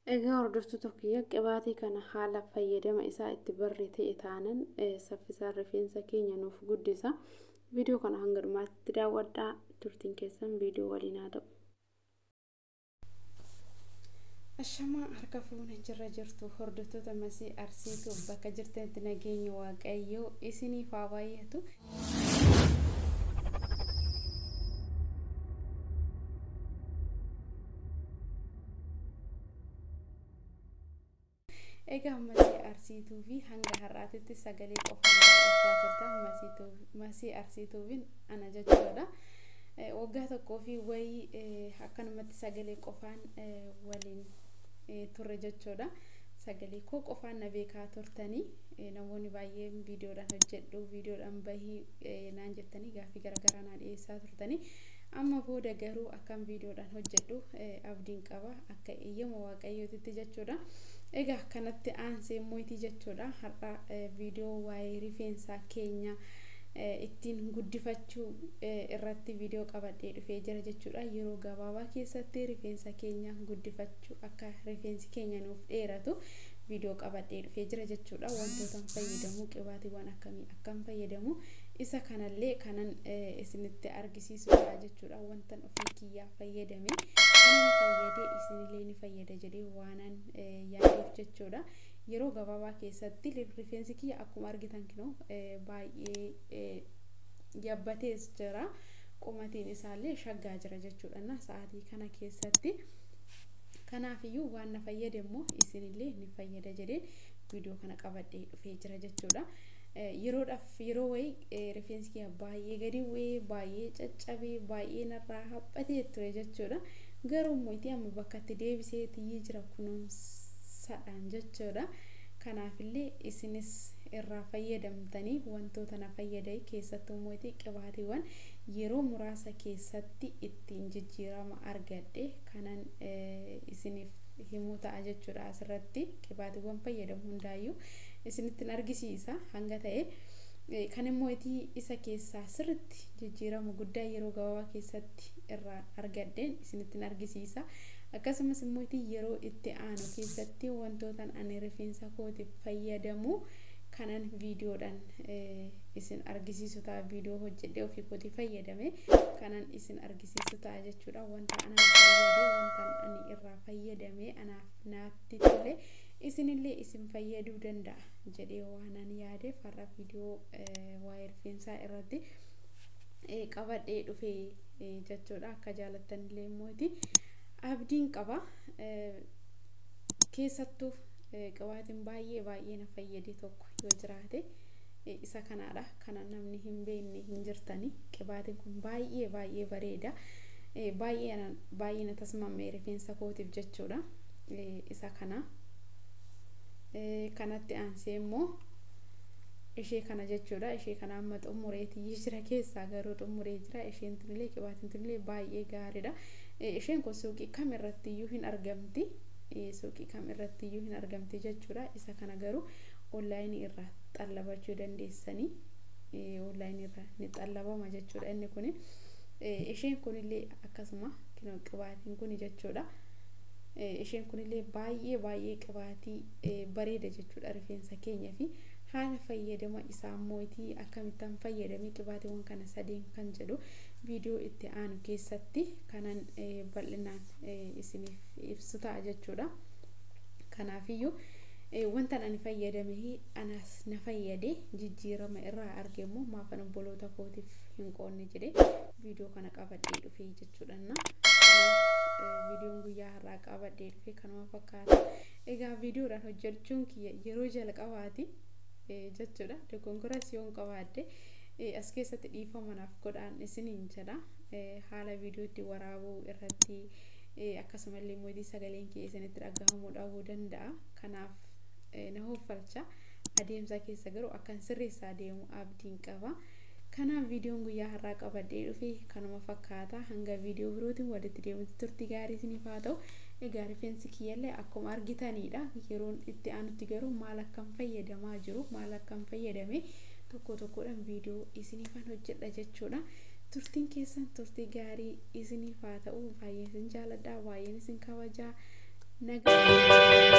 Egaa hordoftoota kiyya qibaatii kana haala fayyadama isaa itti barree ta'e taanan saffisaan rifeensa keenya nuuf guddisa. Viidiyoo kana hanga dhumaatti daawwadhaa turtiin keessan viidiyoo waliin haa ta'u. Ashamaa harka fuuna jirra jirtu hordoftoota masii arsiitu bakka jirtanitti nageenya waaqayyoo isiniif haa baay'atu. Egaa masii arsiituu fi hanga har'aatitti sagalee qofaan daawwachaa turtan masii arsiituufiin ana jechuudha. Waggaa tokkoo fi wayii akkanumatti sagalee qofaan waliin turre jechuudha. Sagalee koo qofaan na beekaa turtanii namoonni baay'een viidiyoodhaan hojjedhu viidiyoodhaan bahii naan jettanii gaaffii garaagaraa naa dhiyeessaa turtanii. Amma booda garuu akkan viidiyoodhaan hojjedhu abdiin qaba akka eeyyama waaqayyootitti jechuudha. Egaa kanatti aansee mootii jechuudha. Har'a viidiyoo waa'ee rifeensaa keenya ittiin guddifachuu irratti viidiyoo qabadhee dhufee jira jechuudha. Yeroo gabaabaa keessatti rifeensa keenya guddifachuu akka rifeensi keenya nuuf dheeratu viidiyoo qabadhee dhufee jira jechuudha. Wantoota fayyadamu qibaatiiwwan akkamii akkan fayyadamu isa kanallee kanan isinitti argisiisudha jechuudha. Wantan ofii kiyyaa fayyadame kana fayyadee isinillee ni fayyada jedhee waanan yaaduuf jechuudha. Yeroo gabaabaa keessatti rifeensi kiyya akkuma argitan kinoo baay'ee yabbatees jira. Qumatiin isaallee shaggaa jira jechuudha. Sa'aatii kana keessatti kanaafiyyuu waan na fayyade immoo isinillee ni fayyada jedhee viidiyoo kana qabadhee dhufee jira jechuudha. Yeroodhaaf yeroo wayii rifeensi kiyya baay'ee gadi bu'ee baay'ee caccabee baay'ee narraa haphatee ture jechuudha. Garuu mootii amma bakka itti deebisee tiyyee jira kunuunsadhaan jechuudha. Kanaafillee isinis irraa fayyadamtanii wantoota na fayyadan keessattuu mootii qibaatiiwwan yeroo muraasa keessatti ittiin jijjiirama argadhe kanan isiniif himuu ta'a jechuudha asirratti qibaatiiwwan fayyadamu hundaayyuu isinittiin argisiisa hanga ta'e kan immoo isa keessaa sirritti jijjiirama guddaa yeroo gabaabaa keessatti irraa argadheen isinittiin argisiisa akkasumas immoo yeroo itti aanu keessatti wantootan ani rifeensa kootiif fayyadamu kanan viidiyoodhaan isin argisiisu ta'a viidiyoo hojjedhee ofii kootii fayyadame kanan isin argisiisu ta'a jechuudha wanta ana fayyade wanta ani irraa fayyadame anaaf naatti tole isinillee isin fayyaduu danda'a jedhee waanan yaadeef har'a viidiyoo waa'ee rifeensaa irratti qabadhee dhufee jechuudha akka jaalattanillee immooti abdiin qaba keessattuu qibaatiin baay'ee baay'ee na fayyade tokko yoo jiraate isa kanaadha kana namni hin beekne hin jirtani qibaatiin kun baay'ee baay'ee bareeda baay'ee baay'ee na tasmamme rifeensa kootiif jechuudha isa kana kanatti aansee immoo ishee kana jechuudha ishee kana amma xumureetii jira keessaa garuu xumuree jira isheen tunillee qibaatiin tunillee baay'ee gaariidha isheen kun suuqii kam irratti iyyuu hin argamti suuqii kam irratti iyyuu hin argamti jechuudha isa kana garuu onlaayinii irraa xallabachuu dandeessanii onlaayinii irraa ni xallabama jechuudha inni kun isheen kunillee akkasuma qibaatiin kun jechuudha isheen kunillee baay'ee baay'ee qibaatii bareeda jechuudha rifeensa keenya fi haala fayyadama isaa mootii akkamittan fayyadamee qibaatiiwwan kana sadeen kan jedhu viidiyoo itti aanu keessatti kanan bal'inaan isiniif ibsu ta'a jechuudha. Kanaafiyyuu wanta ani fayyadame anas na fayyade jijjiirama irraa arge immoo maafan obboloota kootiif hin qoonne jedhee viidiyoo kana qabadhee dhufee jechuudha. Kanaaf viidiyoon guyyaa har'aa qabadhee dhufee kanuma fakkaata. Egaa viidiyoodhaan hojjechuun kiyya yeroo jalqabaati. jechuudha dogongoras yoon qabaadde as keessatti dhiifama naaf godhaan isiniin jedha haala viidiyootti waraabuu irratti akkasumallee mootii sagaleen kee isinitti dhagahamuu dhabuu danda'a kanaaf na hoffalcha adeemsa keessa garuu akkan sirreessaa deemu abdiin qaba kanaaf viidiyoon guyyaa har'aa qabadhee dhufe kanuma fakkaata hanga viidiyoo birootiin walitti deemutti turtii gaarii isiniif haa ta'u egaa rifeensi kiyyallee akkuma argitanidha yeroon itti aanutti garuu maal akkan fayyadamaa jiru maal akkan fayyadame tokko tokkodhaan viidiyoo isiniifan hojjedha jechuudha turtiin keessan turtii gaarii isiniif haa ta'u baay'een isin jaaladha baay'een isin kabajaa nagaa